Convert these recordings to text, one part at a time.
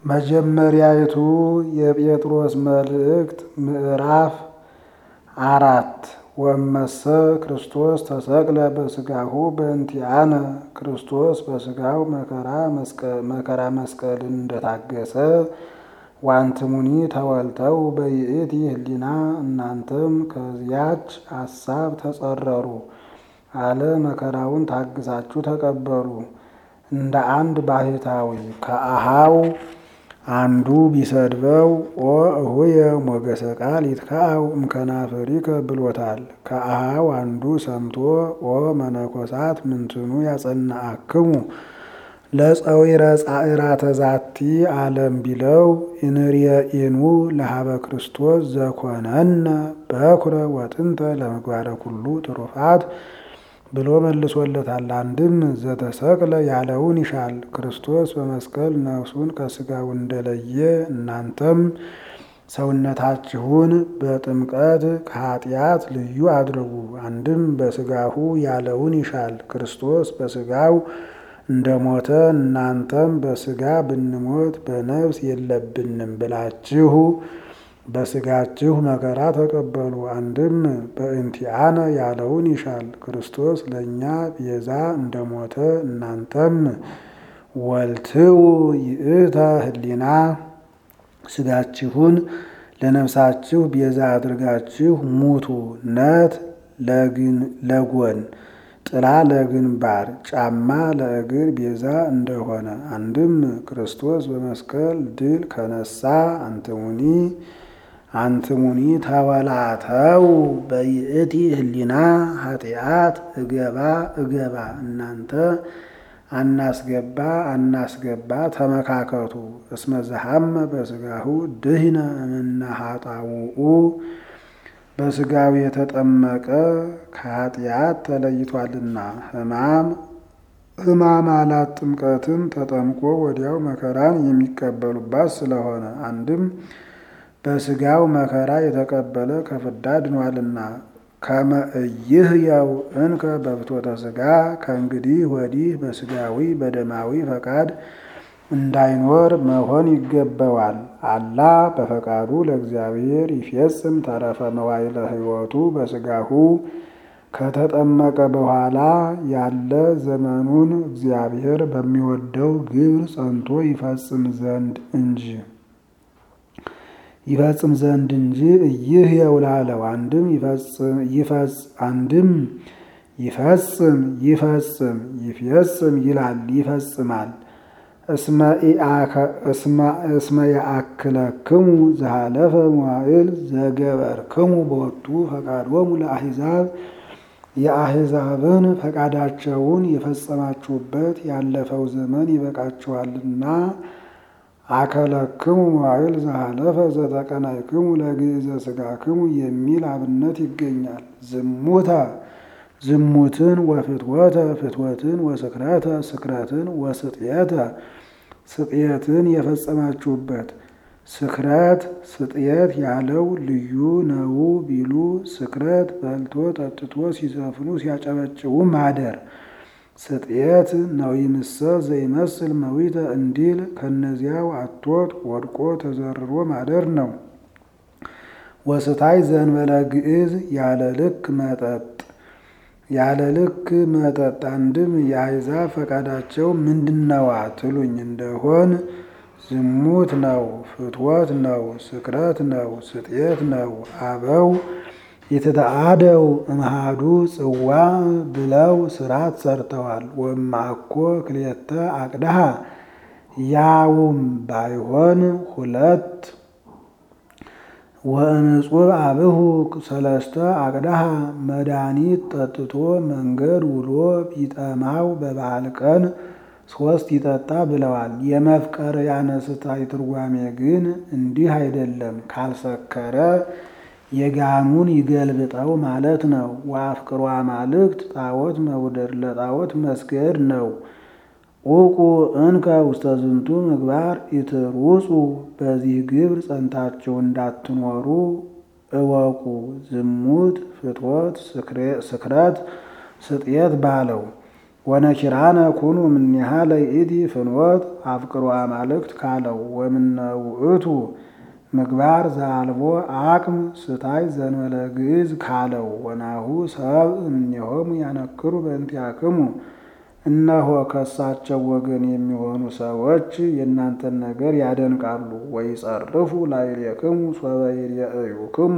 መጀመሪያይቱ የጴጥሮስ መልእክት ምዕራፍ አራት ወመሰ ክርስቶስ ተሰቅለ በሥጋሁ በእንቲአነ ክርስቶስ በሥጋው መከራ መስቀልን እንደታገሰ ዋንትሙኒ ተወልተው በይእቲ ህሊና እናንተም ከዚያች አሳብ ተጸረሩ አለ መከራውን ታግሳችሁ ተቀበሉ። እንደ አንድ ባህታዊ ከአሃው አንዱ ቢሰድበው ኦ እሁየ ሞገሰ ቃል ይትካው እምከናፍሪከ ብሎታል። ከአሃው አንዱ ሰምቶ ኦ መነኮሳት ምንትኑ ያጸናአክሙ ለፀዊረ ጻዕራተ ዛቲ ዓለም ቢለው ኢንርየኢኑ ለሃበ ክርስቶስ ዘኮነነ በኩረ ወጥንተ ለምግባረ ኩሉ ትሩፋት ብሎ መልሶለታል። አንድም ዘተሰቅለ ያለውን ይሻል። ክርስቶስ በመስቀል ነፍሱን ከስጋው እንደለየ እናንተም ሰውነታችሁን በጥምቀት ከኃጢአት ልዩ አድርጉ። አንድም በስጋሁ ያለውን ይሻል። ክርስቶስ በስጋው እንደሞተ እናንተም በስጋ ብንሞት በነፍስ የለብንም ብላችሁ በስጋችሁ መከራ ተቀበሉ። አንድም በእንቲአነ ያለውን ይሻል። ክርስቶስ ለእኛ ቤዛ እንደሞተ እናንተም ወልትው ይእተ ህሊና ስጋችሁን ለነፍሳችሁ ቤዛ አድርጋችሁ ሙቱ። ነት ለጎን ጥላ ለግንባር ጫማ ለእግር ቤዛ እንደሆነ አንድም ክርስቶስ በመስቀል ድል ከነሳ አንትሙኒ አንትሙኒ ተወላተው በይእቲ ህሊና ኃጢአት እገባ እገባ እናንተ አናስገባ አናስገባ ተመካከቱ። እስመ ዘሐመ በስጋሁ ድህነ እምነ ኃጣውኡ በስጋው የተጠመቀ ከኃጢአት ተለይቷልና ህማም ህማማላት ጥምቀትን ተጠምቆ ወዲያው መከራን የሚቀበሉባት ስለሆነ አንድም በስጋው መከራ የተቀበለ ከፍዳ ድኗልና ከመ ኢይህየው እንከ በፍትወተ ስጋ ከእንግዲህ ወዲህ በስጋዊ በደማዊ ፈቃድ እንዳይኖር መሆን ይገባዋል። አላ በፈቃዱ ለእግዚአብሔር ይፌጽም ተረፈ መዋይለ ሕይወቱ በስጋሁ ከተጠመቀ በኋላ ያለ ዘመኑን እግዚአብሔር በሚወደው ግብር ጸንቶ ይፈጽም ዘንድ እንጂ ይፈጽም ዘንድ እንጂ ይህ የውላለው አንድም ይፈጽ አንድም ይፈጽም ይፈጽም ይፈጽም ይላል ይፈጽማል። እስመ የአክለክሙ ዘሃለፈ መዋዕል ዘገበርክሙ በወቱ ፈቃዶሙ ለአሕዛብ የአሕዛብን ፈቃዳቸውን የፈጸማችሁበት ያለፈው ዘመን ይበቃችኋልና አከለክሙ መዋዕል ዘሃለፈ ዘተቀናይክሙ ለግእዘ ሥጋክሙ የሚል አብነት ይገኛል። ዝሙተ ዝሙትን ወፍትወተ ፍትወትን ወስክረተ ስክረትን ወስጥየተ ስጥየትን የፈጸማችሁበት ስክረት ስጥየት ያለው ልዩ ነው ቢሉ ስክረት በልቶ ጠጥቶ ሲዘፍኑ ሲያጨበጭቡ ማደር ስጥየት ነዊምሰ ዘይመስል መዊተ እንዲል ከነዚያው አቶት ወድቆ ተዘርሮ ማደር ነው። ወስታይ ዘንበለ ግዕዝ ያለ ልክ መጠጥ ያለ ልክ መጠጥ አንድም የአሕዛብ ፈቃዳቸው ምንድነዋ ትሉኝ እንደሆን ዝሙት ነው፣ ፍትወት ነው፣ ስክረት ነው፣ ስጥየት ነው። አበው የተተአደው እምሃዱ ጽዋ ብለው ስርዓት ሰርተዋል። ወማኮ ክልኤተ አቅድሃ ያውም ባይሆን ሁለት ወእንጹብ አብሁ ሰለስተ አቅድሃ መድኃኒት ጠጥቶ መንገድ ውሎ ቢጠማው በበዓል ቀን ሶስት ይጠጣ ብለዋል። የመፍቀር ያነስታይ ትርጓሜ ግን እንዲህ አይደለም። ካልሰከረ የጋኑን ይገልብጠው ማለት ነው። ወአፍቅሯ ማልክት ጣዖት መውደድ ለጣዖት መስገድ ነው። ዑቁ እንከ ውስተ ዝንቱ ምግባር ኢትሩጹ በዚህ ግብር ጸንታችሁ እንዳትኖሩ እወቁ። ዝሙት፣ ፍትወት፣ ስክረት፣ ስጥየት ባለው ወነኪራነ ኩኑ እምኔሃ ለይእቲ ፍኖት አፍቅሮ አማልክት ካለው ወምነ ውእቱ ምግባር ዘአልቦ አቅም ስታይ ዘንበለ ግዕዝ ካለው ወናሁ ሰብ እምኔሆሙ ያነክሩ በእንቲአክሙ እነሆ ከሳቸው ወገን የሚሆኑ ሰዎች የእናንተን ነገር ያደንቃሉ። ወይጸርፉ ላዕሌክሙ ሶበ ይሬእዩክሙ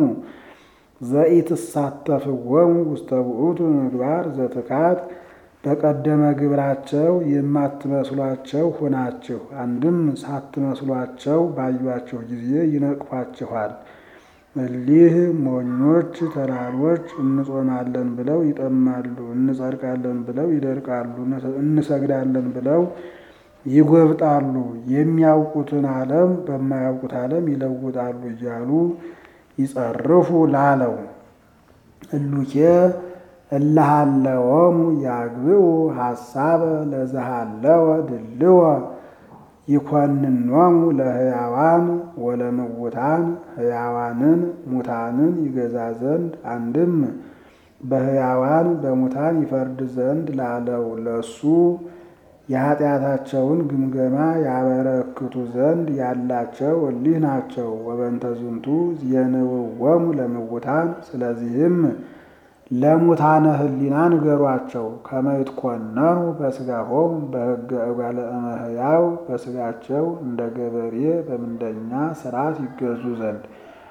ዘኢትሳተፍዎሙ ውስተ ውእቱ ምግባር ዘትካት በቀደመ ግብራቸው የማትመስሏቸው ሆናችሁ፣ አንድም ሳትመስሏቸው ባዩአቸው ጊዜ ይነቅፏችኋል። እሊህ ሞኞች ተራሮች እንጾማለን ብለው ይጠማሉ፣ እንጸድቃለን ብለው ይደርቃሉ፣ እንሰግዳለን ብለው ይጎብጣሉ፣ የሚያውቁትን ዓለም በማያውቁት ዓለም ይለውጣሉ እያሉ ይጸርፉ ላለው እሉኬ እለሃለወሙ ያግብኡ ሐሳበ ለዘሃለወ ድልወ ይኮንኖሙ ለሕያዋን ወለምውታን ሕያዋንን ሙታንን ይገዛ ዘንድ አንድም በሕያዋን በሙታን ይፈርድ ዘንድ ላለው ለሱ የኃጢአታቸውን ግምገማ ያበረክቱ ዘንድ ያላቸው እሊህ ናቸው። ወበንተ ዝንቱ የንውወሙ ለምውታን ስለዚህም ለሙታነ ሕሊና ንገሯቸው። ከመ ይትኮነኑ በሥጋሆሙ በሕገ እጓለ እመሕያው በሥጋቸው እንደ ገበሬ በምንደኛ ሥርዓት ይገዙ ዘንድ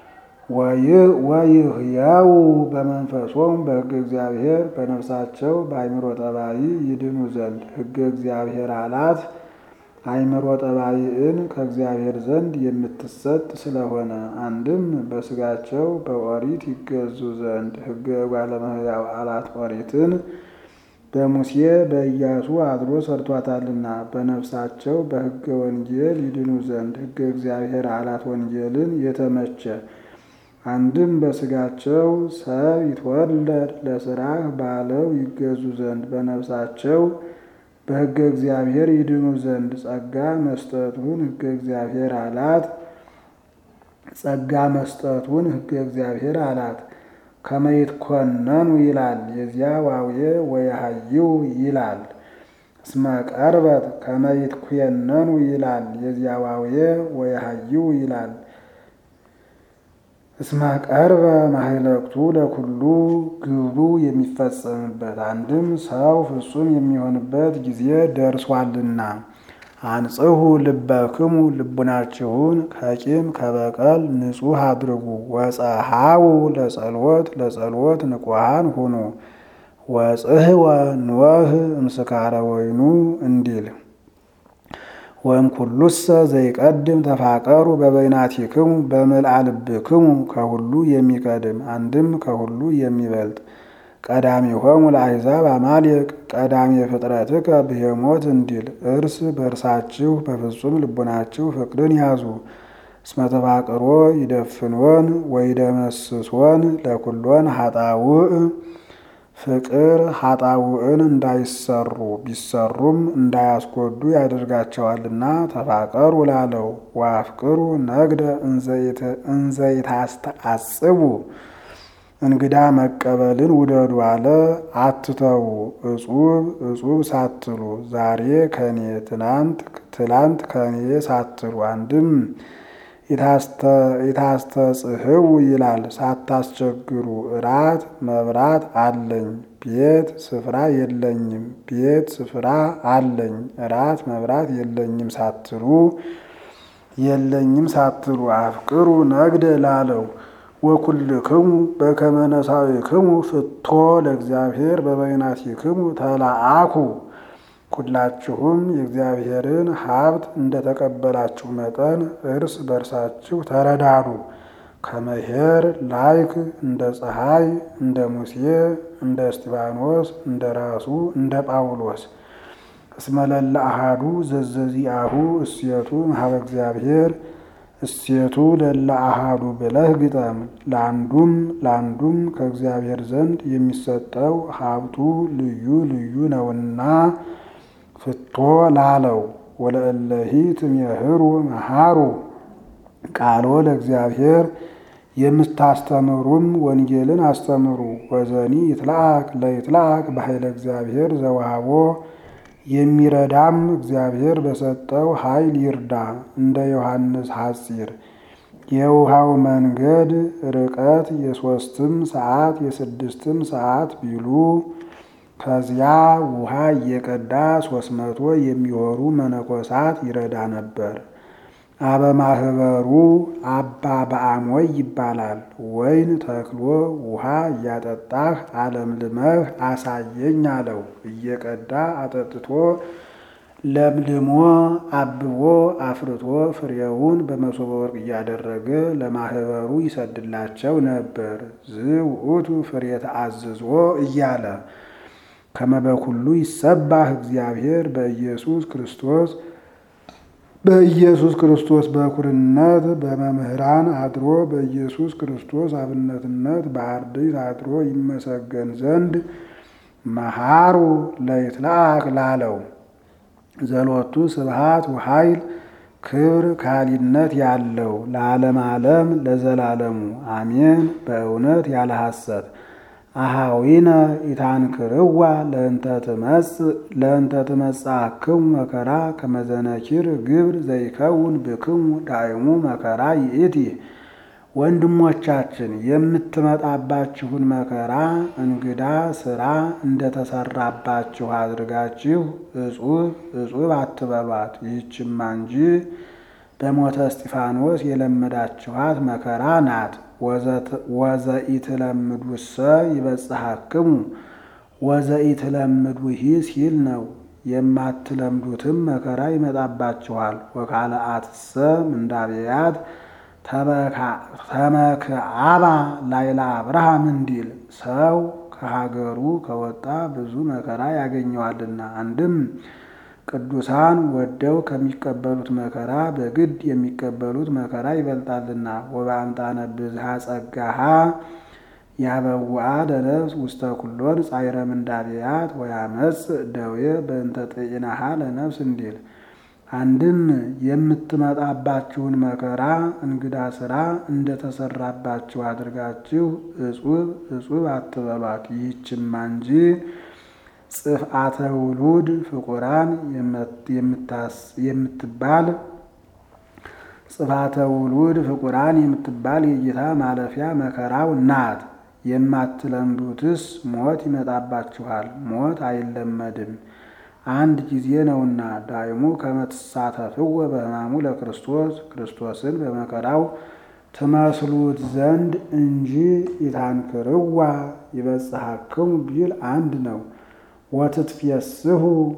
ወይህያው በመንፈሶሙ በሕገ እግዚአብሔር በነፍሳቸው በአይምሮ ጠባይ ይድኑ ዘንድ ሕገ እግዚአብሔር አላት አይምሮ ጠባይን ከእግዚአብሔር ዘንድ የምትሰጥ ስለሆነ አንድም በሥጋቸው በኦሪት ይገዙ ዘንድ ሕገ እጓለ እመሕያው አላት ኦሪትን በሙሴ በኢያሱ አድሮ ሰርቷታልና በነፍሳቸው በሕገ ወንጌል ይድኑ ዘንድ ሕገ እግዚአብሔር አላት ወንጌልን የተመቸ አንድም በሥጋቸው ሰብ ይትወለድ ለሥራህ ባለው ይገዙ ዘንድ በነፍሳቸው በሕገ እግዚአብሔር ይድኑ ዘንድ ጸጋ መስጠቱን ሕገ እግዚአብሔር አላት። ጸጋ መስጠቱን ሕገ እግዚአብሔር አላት። ከመ ይትኮነኑ ይላል የዚያ ዋዌ ወየሃይው ይላል። እስመ ቀርበት ከመ ይትኮነኑ ይላል የዚያ ዋዌ ወየሃይው ይላል። እስመ ቀርበ ማህለክቱ ለኩሉ ግብሩ የሚፈጸምበት አንድም ሰው ፍጹም የሚሆንበት ጊዜ ደርሷልና። አንጽሁ ልበክሙ ልቡናችሁን ከቂም ከበቀል ንጹሕ አድርጉ። ወጸሃው ለጸሎት ለጸሎት ንቁሃን ሁኑ። ወጽህወ ንወህ እምስካረ ወይኑ እንዲል ወይም ኩሉሰ ዘይቀድም ተፋቀሩ በበይናቲክሙ በምልአ ልብክሙ ከሁሉ የሚቀድም አንድም ከሁሉ የሚበልጥ ቀዳሚሆሙ ለአሕዛብ አማሌቅ ቀዳሚ ፍጥረትከ ብሄሞት እንዲል እርስ በእርሳችሁ በፍጹም ልቡናችሁ ፍቅርን ያዙ። እስመ ተፋቅሮ ይደፍኖን ወይደመስሶን ለኩሎን ሀጣውእ ፍቅር ሀጣውዕን እንዳይሰሩ ቢሰሩም እንዳያስጎዱ ያደርጋቸዋልና ተፋቀሩ ላለው ወአፍቅሩ ነግደ እንዘይታስተአጽቡ እንግዳ መቀበልን ውደዱ አለ። አትተዉ እጹብ እጹብ ሳትሉ ዛሬ ከኔ ትናንት ትላንት ከኔ ሳትሉ አንድም የታስተጽህው ይላል ሳታስቸግሩ እራት መብራት አለኝ ቤት ስፍራ የለኝም ቤት ስፍራ አለኝ እራት መብራት የለኝም ሳትሉ የለኝም ሳትሉ አፍቅሩ ነግደ ላለው ወኩልክሙ በከመ ነሣእክሙ ፍቶ ለእግዚአብሔር በበይናቲክሙ ተላአኩ ሁላችሁም የእግዚአብሔርን ሀብት እንደተቀበላችሁ መጠን እርስ በርሳችሁ ተረዳዱ። ከመሄር ላይክ እንደ ፀሐይ እንደ ሙሴ እንደ እስጢፋኖስ እንደ ራሱ እንደ ጳውሎስ እስመለለ አሃዱ ዘዘዚአሁ እሴቱ ሀበ እግዚአብሔር እሴቱ ለለ አሃዱ ብለህ ግጠም። ለአንዱም ለአንዱም ከእግዚአብሔር ዘንድ የሚሰጠው ሀብቱ ልዩ ልዩ ነውና ፍቶ ላለው ወለእለሂ ትሜህሩ መሃሩ ቃሎ ለእግዚአብሔር የምታስተምሩም ወንጌልን አስተምሩ። ወዘኒ ይትለአክ ለይትለአክ በኃይለ እግዚአብሔር ዘወሃቦ የሚረዳም እግዚአብሔር በሰጠው ኃይል ይርዳ። እንደ ዮሐንስ ሐጺር የውሃው መንገድ ርቀት የሦስትም ሰዓት የስድስትም ሰዓት ቢሉ ከዚያ ውሃ እየቀዳ ሦስት መቶ የሚሆኑ መነኮሳት ይረዳ ነበር። አበማህበሩ አባ በአሞይ ይባላል። ወይን ተክሎ ውሃ እያጠጣህ አለምልመህ አሳየኝ አለው። እየቀዳ አጠጥቶ ለምልሞ አብቦ አፍርቶ ፍሬውን በመሶበ ወርቅ እያደረገ ለማህበሩ ይሰድላቸው ነበር። ዝውእቱ ፍሬ ተአዝዞ እያለ ከመበኩሉ ይሰባህ እግዚአብሔር በኢየሱስ ክርስቶስ በኢየሱስ ክርስቶስ በኩርነት በመምህራን አድሮ በኢየሱስ ክርስቶስ አብነትነት በአርድእት አድሮ ይመሰገን ዘንድ መሃሩ ለይትለአክ ላለው ዘሎቱ ስብሃት ወኃይል ክብር ካሊነት ያለው ለዓለም ዓለም ለዘላለሙ አሜን። በእውነት ያለ ሐሰት አሃዊነ ኢታንክርዋ ለእንተ ትመጽአክሙ መከራ ከመዘነኪር ግብር ዘይከውን ብክሙ ዳይሙ መከራ ይእቲ። ወንድሞቻችን የምትመጣባችሁን መከራ እንግዳ ስራ እንደተሰራባችሁ አድርጋችሁ እጹብ እጹብ አትበሏት። ይህችማ እንጂ በሞተ እስጢፋኖስ የለመዳችኋት መከራ ናት። ወዘኢትለምዱሰ ይበጽሐክሙ ወዘኢትለምዱሂ ሲል ነው። የማትለምዱትም መከራ ይመጣባችኋል። ወካልአትሰ ምንዳብያት ተመክዓባ ላይላ አብርሃም እንዲል ሰው ከሀገሩ ከወጣ ብዙ መከራ ያገኘዋልና። አንድም ቅዱሳን ወደው ከሚቀበሉት መከራ በግድ የሚቀበሉት መከራ ይበልጣልና። ወበአምጣነ ብዝሃ ጸጋሃ ያበውአ ለነፍስ ውስተ ኩሎን ጻይረ ምንዳብያት ወያመጽእ ደዌ በእንተ ጤናሃ ለነፍስ እንዲል አንድም የምትመጣባችሁን መከራ እንግዳ ስራ እንደተሰራባችሁ አድርጋችሁ እጹብ እጹብ አትበሏት። ይህችማ እንጂ ጽፍአተ ውሉድ ፍቁራን የምትባል ጽፋተ ውሉድ ፍቁራን የምትባል የጌታ ማለፊያ መከራው ናት። የማትለምዱትስ ሞት ይመጣባችኋል። ሞት አይለመድም አንድ ጊዜ ነውና። ዳይሙ ከመትሳተፍወ በሕማሙ ለክርስቶስ ክርስቶስን በመከራው ትመስሉት ዘንድ እንጂ ኢታንክርዋ ይበጽሐክሙ ቢል አንድ ነው። ወትትፌስሑ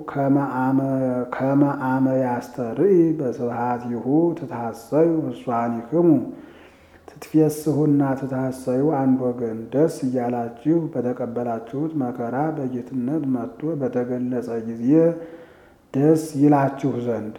ከመ አመ ያስተርኢ በስብሐቲሁ ትታሰዩ ፍሷኒክሙ ትትፌስሑና ትታሰዩ አንድ ወገን ደስ እያላችሁ በተቀበላችሁት መከራ በጌትነት መጥቶ በተገለጸ ጊዜ ደስ ይላችሁ ዘንድ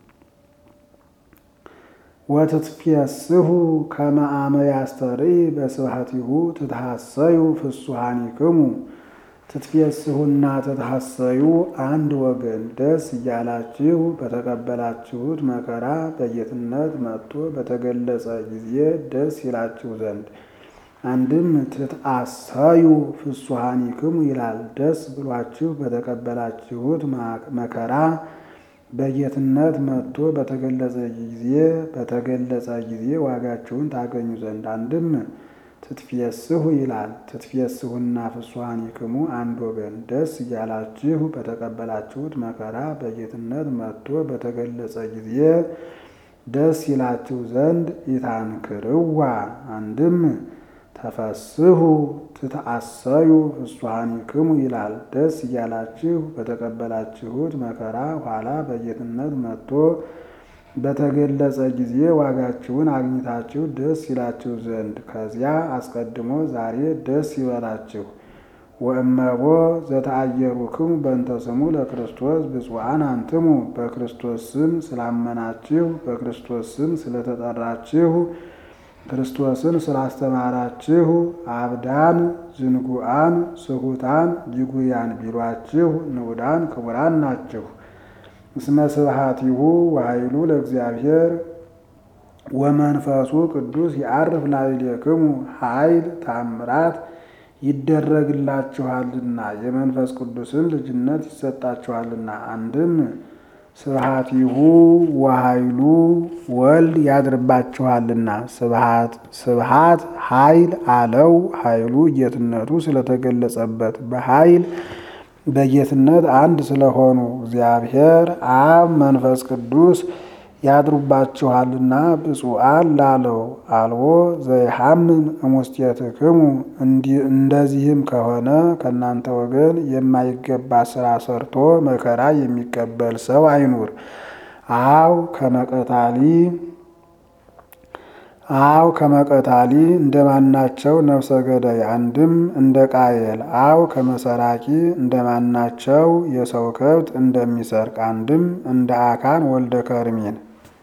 ወትትፌስሑ ከመ አመ ያስተርኢ በስብሐቲሁ ትታሰዩ ፍሱሃኒክሙ ትትፌስሑና ትታሰዩ አንድ ወገን ደስ እያላችሁ በተቀበላችሁት መከራ በጌትነት መጥቶ በተገለጸ ጊዜ ደስ ይላችሁ ዘንድ። አንድም ትትአሰዩ ፍሱሃኒክሙ ይላል። ደስ ብሏችሁ በተቀበላችሁት መከራ በጌትነት መጥቶ በተገለጸ ጊዜ በተገለጸ ጊዜ ዋጋችሁን ታገኙ ዘንድ። አንድም ትትፌስሑ ይላል። ትትፌስሑና ፍሱሃኒክሙ አንድ ወገን ደስ እያላችሁ በተቀበላችሁት መከራ በጌትነት መጥቶ በተገለጸ ጊዜ ደስ ይላችሁ ዘንድ ኢታንክርዋ አንድም ተፈስሑ ትትአሰዩ ፍሱሃኒክሙ ይላል። ደስ እያላችሁ በተቀበላችሁት መከራ ኋላ በጌትነት መጥቶ በተገለጸ ጊዜ ዋጋችሁን አግኝታችሁ ደስ ይላችሁ ዘንድ ከዚያ አስቀድሞ ዛሬ ደስ ይበላችሁ። ወእመቦ ዘተአየሩክሙ በእንተ ስሙ ለክርስቶስ ብፁዓን አንትሙ በክርስቶስ ስም ስላመናችሁ በክርስቶስ ስም ስለተጠራችሁ ክርስቶስን ስላስተማራችሁ አብዳን፣ ዝንጉዓን፣ ስሁታን፣ ጅጉያን ቢሏችሁ ንዑዳን ክቡራን ናችሁ። እስመ ስብሐቲሁ ወኃይሉ ለእግዚአብሔር ወመንፈሱ ቅዱስ የአርፍ ላዕሌክሙ ኃይል ታምራት ይደረግላችኋልና የመንፈስ ቅዱስን ልጅነት ይሰጣችኋልና። አንድም ስብሐቲሁ ወኃይሉ ወልድ ያድርባችኋልና። ስብሐት ኃይል አለው ኃይሉ ጌትነቱ ስለተገለጸበት በኃይል በጌትነት አንድ ስለሆኑ እግዚአብሔር አብ መንፈስ ቅዱስ ያድሩባችኋልና ብፁዓን ላለው አልቦ ዘይሐምም እሙስቴትክሙ እንደዚህም ከሆነ ከእናንተ ወገን የማይገባ ስራ ሰርቶ መከራ የሚቀበል ሰው አይኑር። አው ከመቀታሊ አው ከመቀታሊ እንደማናቸው ነፍሰ ገዳይ አንድም እንደ ቃየል አው ከመሰራቂ እንደማናቸው የሰው ከብት እንደሚሰርቅ አንድም እንደ አካን ወልደ ከርሜን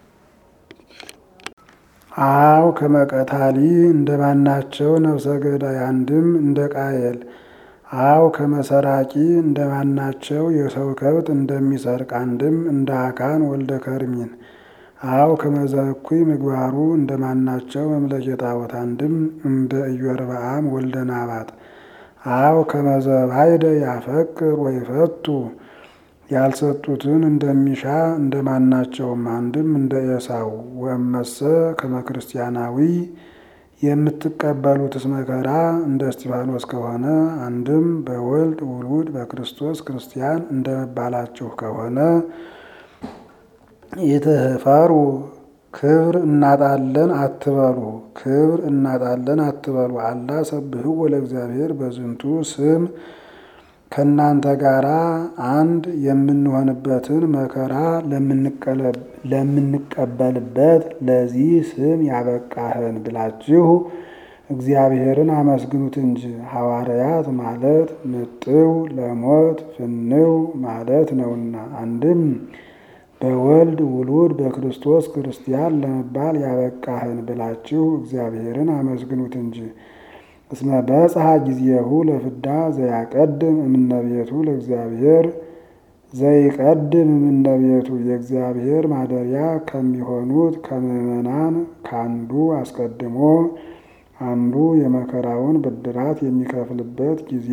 አው ከመቀታሊ እንደማናቸው ነፍሰ ገዳይ አንድም እንደ ቃየል አው ከመሰራቂ እንደማናቸው የሰው ከብት እንደሚሰርቅ አንድም እንደ አካን ወልደ ከርሜን አው ከመዘኩይ ምግባሩ እንደማናቸው መምለኬ ጣዖት አንድም እንደ ኢዮርብዓም ወልደ ናባጥ አው ከመዘባይደ ያፈቅር ወይፈቱ ያልሰጡትን እንደሚሻ እንደማናቸውም አንድም እንደ ኤሳው ወመሰ ከመክርስቲያናዊ የምትቀበሉትስ መከራ እንደ እስጢፋኖስ ከሆነ አንድም በወልድ ውሉድ በክርስቶስ ክርስቲያን እንደመባላችሁ ከሆነ የተፈሩ ክብር እናጣለን አትበሉ፣ ክብር እናጣለን አትበሉ። አላ ሰብህው ለእግዚአብሔር በዝንቱ ስም ከእናንተ ጋር አንድ የምንሆንበትን መከራ ለምንቀበልበት ለዚህ ስም ያበቃህን ብላችሁ እግዚአብሔርን አመስግኑት እንጂ። ሐዋርያት ማለት ምጥው ለሞት ፍንው ማለት ነውና አንድም በወልድ ውሉድ በክርስቶስ ክርስቲያን ለመባል ያበቃህን ብላችሁ እግዚአብሔርን አመስግኑት እንጂ። እስመ በጽሐ ጊዜሁ ለፍዳ ዘያቀድም እምነቤቱ ለእግዚአብሔር ዘይቀድም እምነቤቱ የእግዚአብሔር ማደሪያ ከሚሆኑት ከምዕመናን ከአንዱ አስቀድሞ አንዱ የመከራውን ብድራት የሚከፍልበት ጊዜ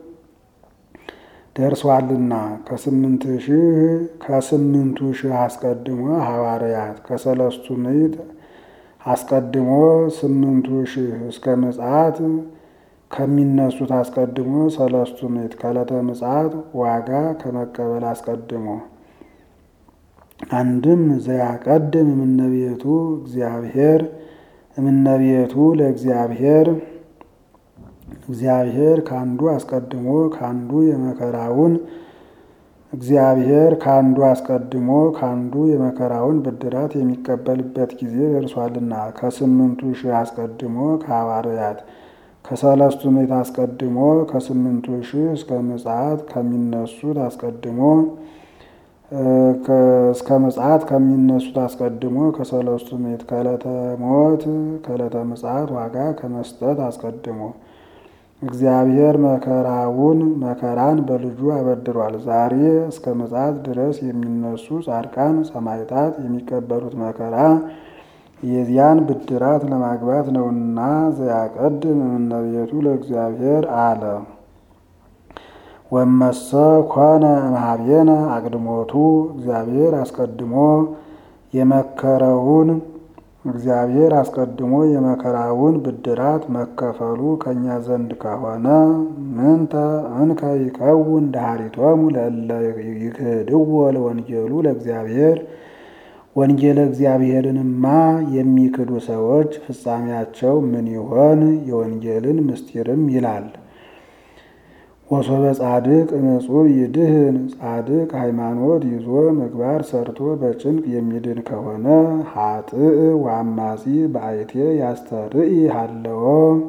ደርሷልና ከስምንት ሺህ ከስምንቱ ሺህ አስቀድሞ ሐዋርያት ከሰለስቱ ምዕት አስቀድሞ ስምንቱ ሺህ እስከ ምጽአት ከሚነሱት አስቀድሞ ሰለስቱ ምዕት ከዕለተ ምጽአት ዋጋ ከመቀበል አስቀድሞ አንድም ዘያቀድም እምነቤቱ እግዚአብሔር እምነቤቱ ለእግዚአብሔር እግዚአብሔር ከአንዱ አስቀድሞ ከአንዱ የመከራውን እግዚአብሔር ከአንዱ አስቀድሞ ከአንዱ የመከራውን ብድራት የሚቀበልበት ጊዜ ደርሷልና ከስምንቱ ሺህ አስቀድሞ ከሐዋርያት ከሰለስቱ ምዕት አስቀድሞ ከስምንቱ ሺህ እስከ ምጽአት ከሚነሱት አስቀድሞ እስከ ምጽአት ከሚነሱት አስቀድሞ ከሰለስቱ ምዕት ከዕለተ ሞት ከዕለተ ምጽአት ዋጋ ከመስጠት አስቀድሞ እግዚአብሔር መከራውን መከራን በልጁ አበድሯል። ዛሬ እስከ ምጽአት ድረስ የሚነሱ ጻድቃን ሰማዕታት የሚቀበሉት መከራ የዚያን ብድራት ለማግባት ነውና ዘያቀድም እምነቤቱ ለእግዚአብሔር አለ። ወመሰ ኮነ እምኀቤነ አቅድሞቱ እግዚአብሔር አስቀድሞ የመከረውን እግዚአብሔር አስቀድሞ የመከራውን ብድራት መከፈሉ ከእኛ ዘንድ ከሆነ ምንተ እንከ ይከውን ዳሪቶሙ ለእለ ይክህድዎ ለወንጌሉ ለእግዚአብሔር ወንጌለ እግዚአብሔርንማ የሚክዱ ሰዎች ፍጻሜያቸው ምን ይሆን? የወንጌልን ምስጢርም ይላል። ወሶበ ጻድቅ ንጹሕ ይድህን ጻድቅ ሃይማኖት ይዞ ምግባር ሰርቶ በጭንቅ የሚድን ከሆነ ሀጥእ ወአማጺ በአይቴ ያስተርኢ ሃለዎ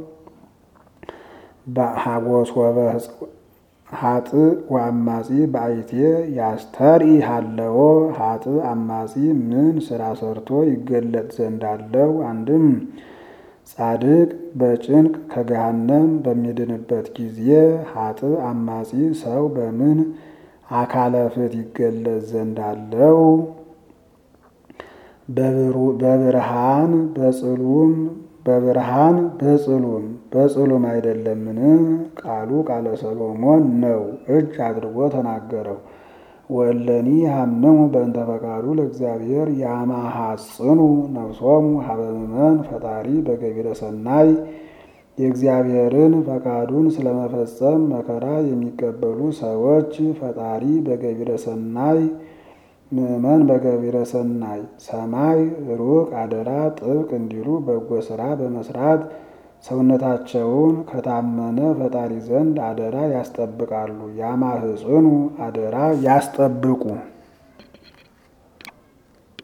ሀጥእ ወአማጺ በአይቴ ያስተርኢ ሃለዎ ሀጥእ አማጺ ምን ስራ ሰርቶ ይገለጥ ዘንድ አለው? አንድም ጻድቅ በጭንቅ ከገሃነም በሚድንበት ጊዜ ሀጥእ አማጺ ሰው በምን አካለ ፍት ይገለጽ ዘንድ አለው? በብርሃን በጽሉም በብርሃን በጽሉም በጽሉም አይደለምን? ቃሉ ቃለ ሰሎሞን ነው፣ እጅ አድርጎ ተናገረው። ወእለኒ ሀምሙ በእንተ ፈቃዱ ለእግዚአብሔር ያማሐጽኑ ነፍሶሙ ሀበ ምእመን ፈጣሪ በገቢረ ሰናይ የእግዚአብሔርን ፈቃዱን ስለመፈጸም መከራ የሚቀበሉ ሰዎች ፈጣሪ በገቢረ ሰናይ ምእመን በገቢረ ሰናይ ሰማይ ሩቅ አደራ ጥብቅ እንዲሉ በጎ ስራ በመስራት ሰውነታቸውን ከታመነ ፈጣሪ ዘንድ አደራ ያስጠብቃሉ። ያማህጽኑ አደራ ያስጠብቁ